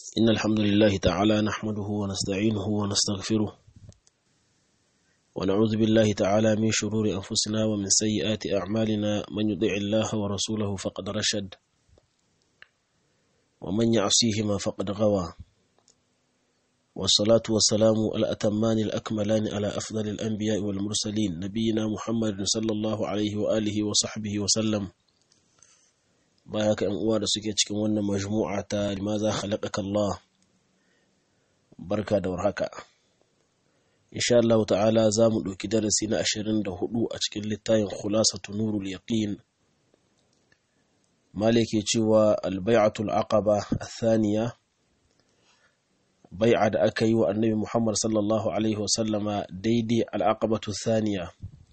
إن الحمد لله تعالى نحمده ونستعينه ونستغفره ونعوذ بالله تعالى من شرور أنفسنا ومن سيئات أعمالنا من يطع الله ورسوله فقد رشد ومن يعصيهما فقد غوى والصلاة والسلام الأتمان الأكملان على أفضل الأنبياء والمرسلين نبينا محمد صلى الله عليه وآله وصحبه وسلم baya ka uwa da suke cikin wannan majmu'a ta limaza khalaqaka Allah barka da warhaka insha Allah ta'ala za mu ɗauki darasi na 24 a cikin littafin khulasatu nurul yaqin malike cewa albai'atul aqaba athaniya bai'a da aka yi wa annabi Muhammad sallallahu alaihi wasallama daidai al'aqabatu thaniya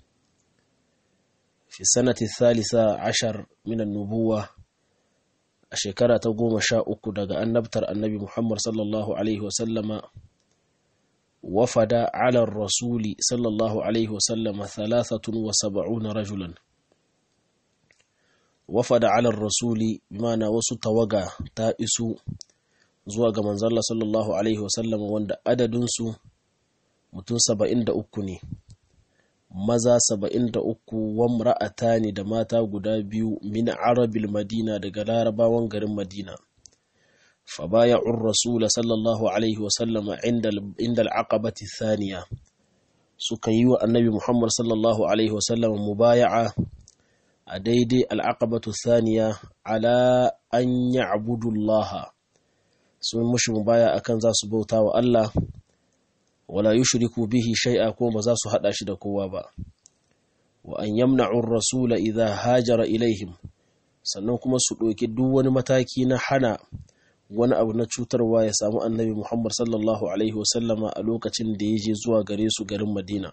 fi sanati thalitha ashar min an-nubuwah a shekara ta goma sha uku daga annabtar annabi Muhammad sallallahu Alaihi wasallama wafada alar rasuli sallallahu Alaihi wasallama thalathatun wa saba'una rajulan wafada alar rasuli mana wasu tawaga ta isu zuwa ga manzalla sallallahu Alaihi wasallama wanda adadinsu mutum saba'in da uku ne maza saba'in da uku wamra'ata ne da mata guda biyu min arabil madina daga larabawan garin madina fabaya'ur rasula sallallahu alaihi wasallama inda al'aqabati thaniya suka yi wa annabi muhammad sallallahu alaihi wasallama mubaya'a a daidai al'aqabatu thaniya ala an ya'budullaha sun mushi mubaya akan za su bauta wa Allah wala yushriku bihi shay'a ko ba za su hada shi da kowa ba wa an yamna'u ar-rasula idha hajara ilaihim sannan kuma su ɗauki duk wani mataki na hana wani abu na cutarwa ya samu annabi Muhammad sallallahu alaihi wasallama a lokacin da ya je zuwa gare su garin Madina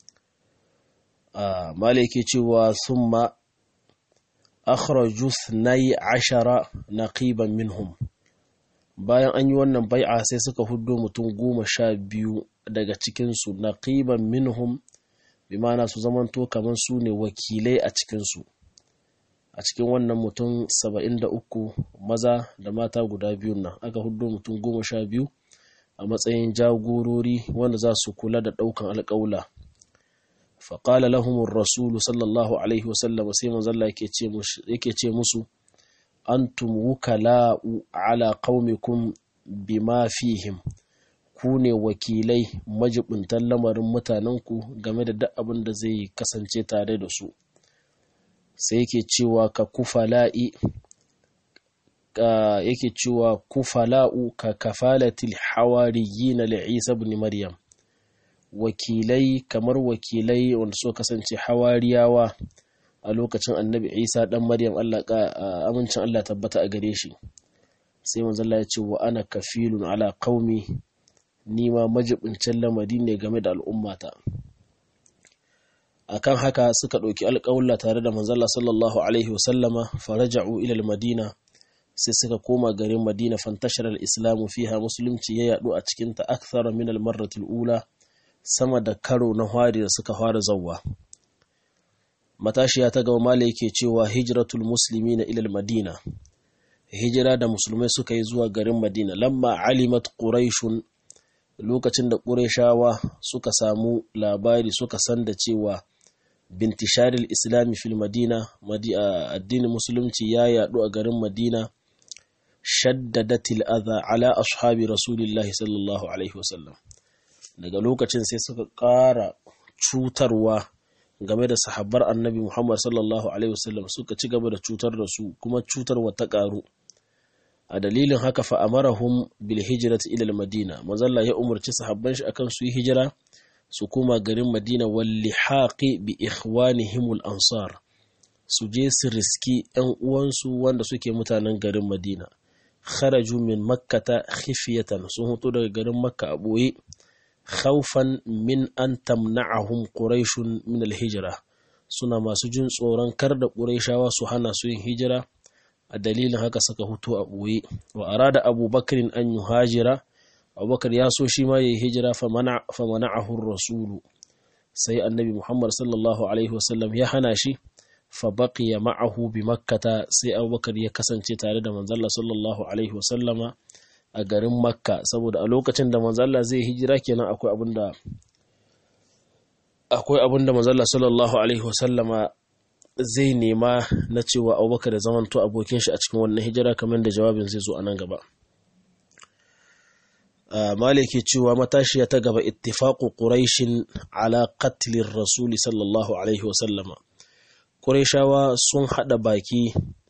a malike cewa thumma akhraju 12 naqiban minhum bayan an yi wannan bai'a sai suka hudo mutum goma sha biyu daga cikinsu na ƙiban minhum bi mana su zamanto kamar su ne wakilai a cikinsu a cikin wannan mutum saba'in da uku maza da mata guda biyun nan aka hudo mutum goma sha biyu a matsayin jagorori wanda za su kula da ɗaukan alƙaula faƙala lahumun rasulu sallallahu alaihi wasallam sai manzalla yake ce musu antum wukala'u ala qaumikum bima fihim ku ne wakilai majibuntan lamarin mutanenku game da duk abin da zai kasance tare da su sai yake cewa ka kufala'i yake cewa kufala'u ka kafalatil hawariyina li Isa ibn Maryam wakilai kamar wakilai wanda suka kasance hawariyawa a lokacin annabi isa dan maryam allah amincin allah tabbata a gare shi sai manzalla ya ce wa ana kafilun ala qaumi ni ma majibincin lamari ne game da al'ummata akan haka suka ɗauki alƙawulla tare da manzalla sallallahu alaihi wasallama faraja'u ila madina sai suka koma garin madina fantashar al-islamu fiha musulunci ya yadu a cikin ta akthara min al-marratil ula sama da karo na hari da suka fara zawwa matashiya ta gaba mala yake cewa hijratul musulmi na ilal madina hijira da musulmai suka yi zuwa garin madina lamma alimat quraishun lokacin da qurayshawa suka samu labari suka san da cewa bintisharil islami fil madina addinin musulunci ya yadu a garin madina shaddadatil adha ala ashabi rasulillahi sallallahu alaihi wasallam daga lokacin sai suka ƙara cutarwa game da sahabbar annabi Muhammad sallallahu Alaihi wasallam suka ci gaba da cutar da su kuma cutarwa ta ƙaru. A dalilin haka fa'amarahum bil hijrat ila madina mazalla ya umarci sahabban shi akan su yi hijira su koma garin Madina walli haƙi bi ikhwanihimul ansar su je su riski ‘yan uwansu wanda suke mutanen garin Madina. Kharaju min makkata khifiyatan sun hoto daga garin Makka a ɓoye. khawfan min an tamna'ahum quraishun min alhijra suna masu jin tsoron kar da quraishawa su hana su yin hijira a dalilin haka suka hutu a ɓoye wa arada abubakarin an yuhajira abubakar ya so shi ma yayi hijira fa mana'ahu rasulu sai annabi muhammad sallallahu alaihi wasallam ya hana shi fa baqiya ma'ahu bi makkata sai abubakar ya kasance tare da manzalla sallallahu alaihi wasallama a garin makka saboda a lokacin da manzalla zai hijira kenan akwai abin da akwai abin da manzalla sallallahu alaihi wasallama zai nema na cewa abubakar da zamanto abokin shi a cikin wannan hijira kamar da jawabin zai zo a nan gaba maliki cewa matashiya ta gaba ittifaqu quraishin ala qatlir rasuli sallallahu alaihi wasallama quraishawa sun hada baki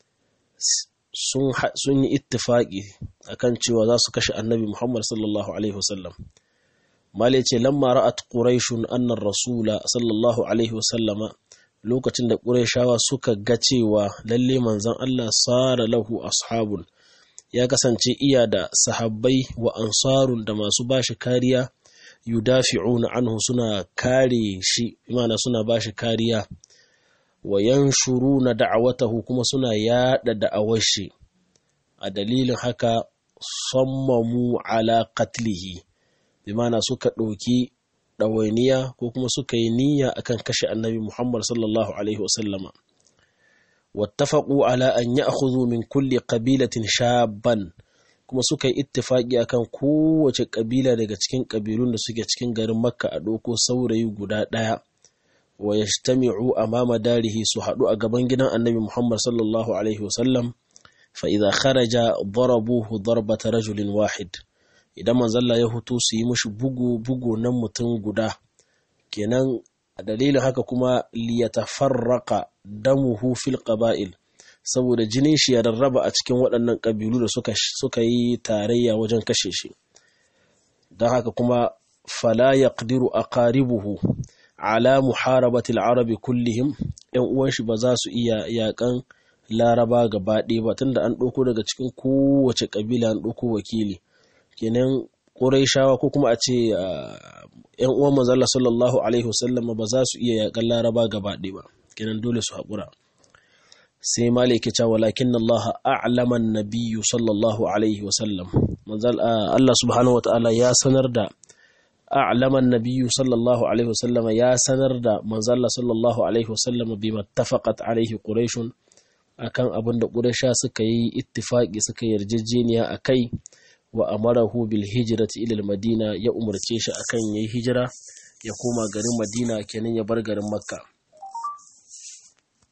sun yi ittifaqi akan cewa za su kashe annabi muhammad sallallahu alaihi wasallam malai ce lamma ra'at quraishun anna rasula sallallahu alaihi wasallama lokacin da quraishawa suka ga cewa lalle manzon Allah sara lahu ashabun ya kasance iya da sahabbai wa ansarun da masu bashi kariya yudafi'una anhu suna kare shi imana suna bashi kariya wa yanshuruna da'awatahu kuma suna yada da'awar shi a dalilin haka sammamu ala qatlihi bimana suka ɗauki ɗawainiya ko kuma suka yi niyya akan kashe annabi Muhammad sallallahu alaihi wasallama wattafaqu ala an ya'khudhu min kulli qabilatin shabban kuma suka yi ittifaki akan kowace kabila daga cikin kabilun da suke cikin garin Makka a doko saurayi guda daya wa yajtami'u amama darihi su hadu a gaban gidan Annabi Muhammad sallallahu alaihi wasallam fa idza kharaja darabuhu darbata rajulin wahid idan manzalla ya hutu su yi mushi bugu bugu nan mutum guda kenan a dalilin haka kuma liyatafarraqa damuhu fil qaba'il saboda jinin shi ya rarraba a cikin waɗannan ƙabilu da suka suka yi tarayya wajen kashe shi don haka kuma fala yaqdiru aqaribuhu ala muharabati al-arabi kullihim ɗan uwan shi ba za su iya yakan laraba gaba ɗaya ba tunda an ɗauko daga cikin kowace ƙabila an ɗauko wakili kenan ƙurayshawa ko kuma a ce ‘yan uwan manzala sallallahu Alaihi wasallam ba za su iya yaƙan laraba gaba ɗaya ba kenan dole su haƙura sai maliki cewa walakin Allah a'laman nabiyyu sallallahu Alaihi wasallam Allah subhanahu wa ta'ala ya sanar da a'laman nabiyyu sallallahu Alaihi wasallam ya sanar da manzala sallallahu Alaihi wasallam bi mattafaqat alaihi quraishun akan abin da quraisha suka yi ittifaqi suka yarjejeniya akai wa amarahu bil hijrati ila madina ya umarce shi akan yayi hijira ya koma garin madina kenan ya bar garin makka